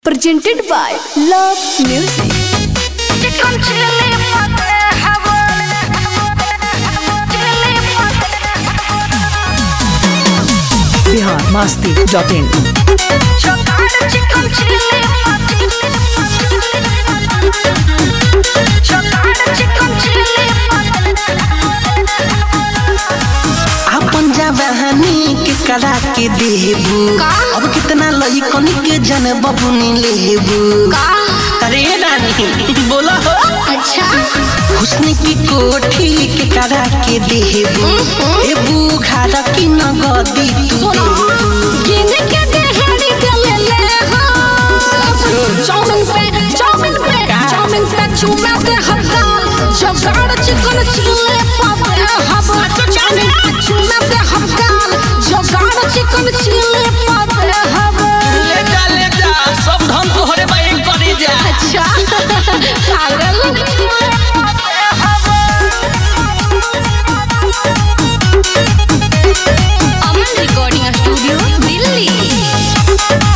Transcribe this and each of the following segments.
presented by Love Music. Bihar Masti dot in अपन जवानी के करा के देबू अब कितना लइकन के जन बबुनी लेबू अरे रानी बोला हो अच्छा हुस्न की कोठी के करा के देबू देबू घर की नगदी तू देबू गिने के देहरी गले ले हो चाउमिन पे चाउमिन पे चाउमिन पे चूमा दे हकाल जगाड़ चिकन चिल्ले पापे हब चाउमिन पे चूमा दे हकाल जगाड़ चिकन चिल्ले पापे हब ले जा ले जा सब धन तोहरे बाई करे जा अच्छा पागल अमन रिकॉर्डिंग स्टूडियो दिल्ली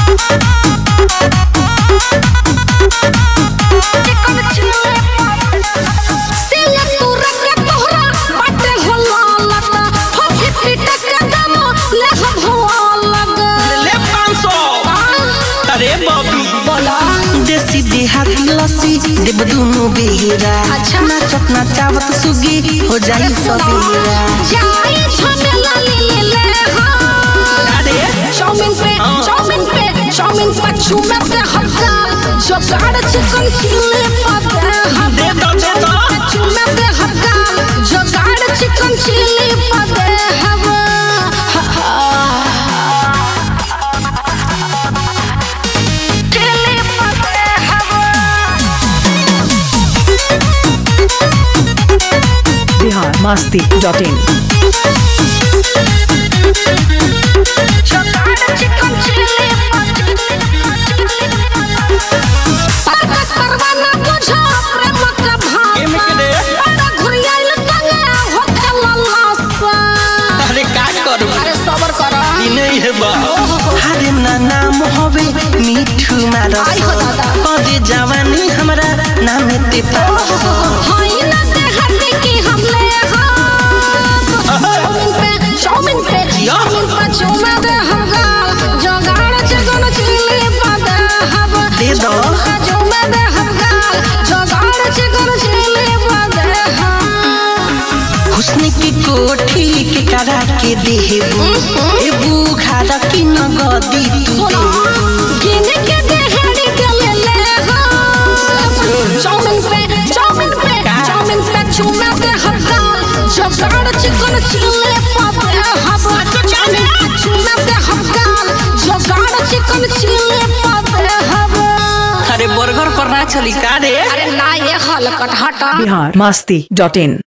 सिले तू रख तोहरा बाटे होला लगा फफी पीट के दम ले हम हुआ लगा ले 500 अरे बबी बोला देसी देहाती लस्सी देव दुनु बेरा अच्छा। नाचत नाचावत सुगी हो जाई सबेरा जाई झमेला ले ले ले हाँ अरे चाउमिन पे चाउमिन पे चाउमिन पे चूमे पे हक्का जो गाड़ चिकन चिल्ले पाते हम दे दो दे दो चूमे पे हक्का जो गाड़ चिकन चिल्ले पाते हम चिल्ले पाते बिहार मास्ती डॉट इन परकस परवाना बुझा प्रेम का भाषा एमे के दे बड़ा घुरियाइल संगे होके लल्लासा अरे का करू अरे सबर कर ई नहीं है बा हरे ना नाम होवे मिठू मारस आई हो दादा। कदे जवानी हमरा नाम ते पास हाय ना ते हटे की हमले हम चाउमिन पे चाउमिन पे जिया। चाउमिन पे चूमे दे हगा जगाड़ चिकन चिल्ली पादे हब दे दो चूमे दे हगा जगाड़ चिकन चिल्ली पादे हम हुस्न की कोठी के करा के देबू देबू घर की नगदी तू देबू गिने के देहरी गले ले हो चाउमिन पे चाउमिन पे चाउमिन पे चूमे दे हकाल जगाड़ चिकन चिल्ले पापे हब चाउमिन पे चूमे दे हकाल जगाड़ चिकन चिल्ले पापे हब अरे बर्गर पर ना चली का रे अरे ना ये हलकट हटा बिहार मास्ती डॉट इन